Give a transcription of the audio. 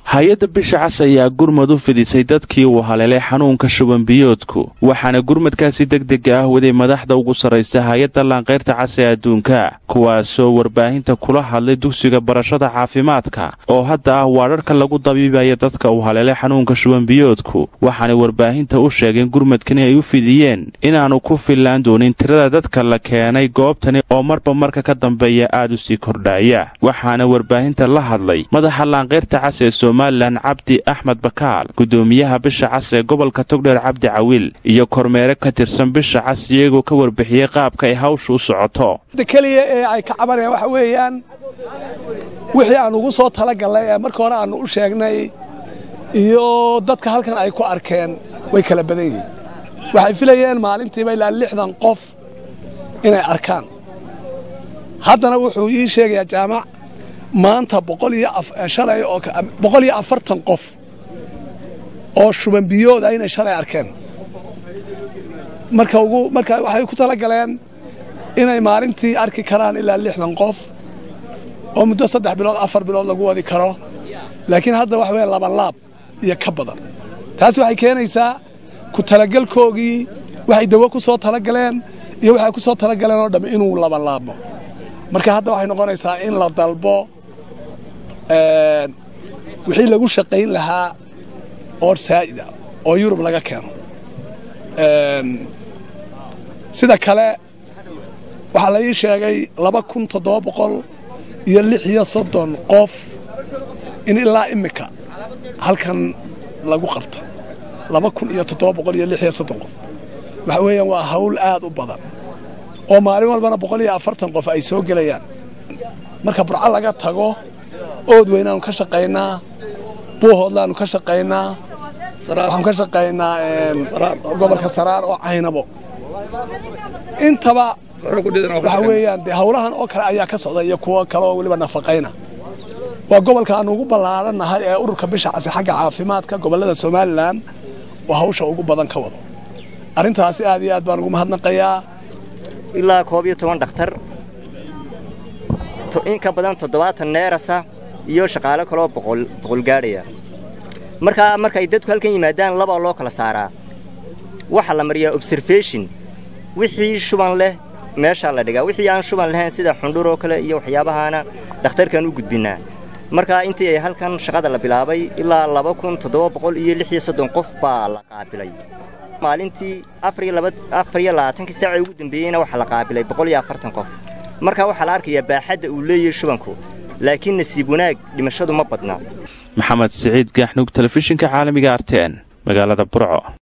hay-adda bisha cas ayaa gurmad u fidisay dadkii uu haleelay xanuunka shubanbiyoodku waxaana gurmadkaasi degdega ah waday madaxda ugu sarraysa hay-adda laanqayrta cas ee adduunka kuwaasoo warbaahinta kula hadlay dugsiga barashada caafimaadka oo hadda ah waadharhka lagu dabiibaya dadka uu haleelay xanuunka shubanbiyoodku waxaanay warbaahinta u sheegeen gurmadkani ay u fidiyeen inaannu ku fillaan doonin tirada dadka la keenay goobtani oo marba marka ka dambeeya aad u sii kordhaya waxaana warbaahinta la hadlay madaxa laanqayrta cas ee somalilan cabdi axmed bakaal gudoomiyaha bisha cas ee gobolka togdheer cabdi cawiil iyo kormeere ka tirsan bisha cas iyagoo ka warbixiyey qaabka ay hawsha u socoto keliya ee ay ka cabanayaan waxa weeyaan wixii aan ugu soo talagallay ee marka hore aannu u sheegnay iyo dadka halkan ay ku arkeen way kala badan yihiin waxay filayeen maalintiiba ilaa lixdan qof inay arkaan haddana wuxuu ii sheegayaa jaamac maanta boqoliyoshalay oo boqol iyo afartan qof oo shubanbiyooda inay shalay arkeen marka ugu marka waxay ku tala galeen inay maalintii arki karaan ilaa lixdan qof oo muddo saddex bilood afar bilood lagu wadi karo laakiin hadda waxa weya laban laab iyo ka badan taasi waxay keenaysaa ku talagelkoogii waxay dawo ku soo talagaleen iyo waxay ku soo talagaleen oo dhamm inuu laban laabmo marka hadda waxay noqonaysaa in la dalbo wixii lagu shaqayn lahaa oor saa'ida oo yurub laga keeno sida kale waxaa la ii sheegay laba kun toddoba boqol iyo lix iyo soddon qof in ilaa immika halkan lagu qabta laba kun iyo toddoba boqol iyo lix iyo soddon qof waxa weeyaan waa hawl aad u badan oo maalin walbana boqol iyo afartan qof ay soo gelayaan marka burco laga tago ood weynaanu ka shaqaynaa buuhoodlaanu ka shaqaynaa waxaanu ka shaqaynaa gobolka saraar oo caynabo intaba waxa weeyaan dee hawlahan oo kale ayaa ka socda iyo kuwo kale oo weliba nafaqayna waa gobolka aanu ugu ballaarannahay ee ururka bisha casi xagga caafimaadka gobollada somalilan oo hawsha ugu badan ka wado arrintaasi aad iyo aad baan ugu mahadnaqayaa ilaa koob iyo toban dhakhtar in ka badan toddobaatan neerasa iyo shaqaalo kaloo boqol gaadhaya markaa markay dadku halkan yimaadaan labaa loo kala saaraa waxaa la mariyaa observation wixii shuban leh meeshaa la dhigaa wixii aan shuban lahayn sida xundhur oo kale iyo waxyaabahaana dhakhtarkaan u gudbinnaa markaa intii ay halkan shaqada la bilaabay ilaa laba kun toddoba boqol iyo lix iyo soddon qof baa la qaabilay maalintii afar iyo labaatankii saaca ugu dambeeyeyna waxaa la qaabilay boqol iyo afartan qof markaa waxaa la arkayaa baaxadda uu leeyahay shubanku laakiin nasiib wanaag dhimashadu ma badna maxamed siciid gaaxnuug telefishinka caalamiga arteen magaalada burco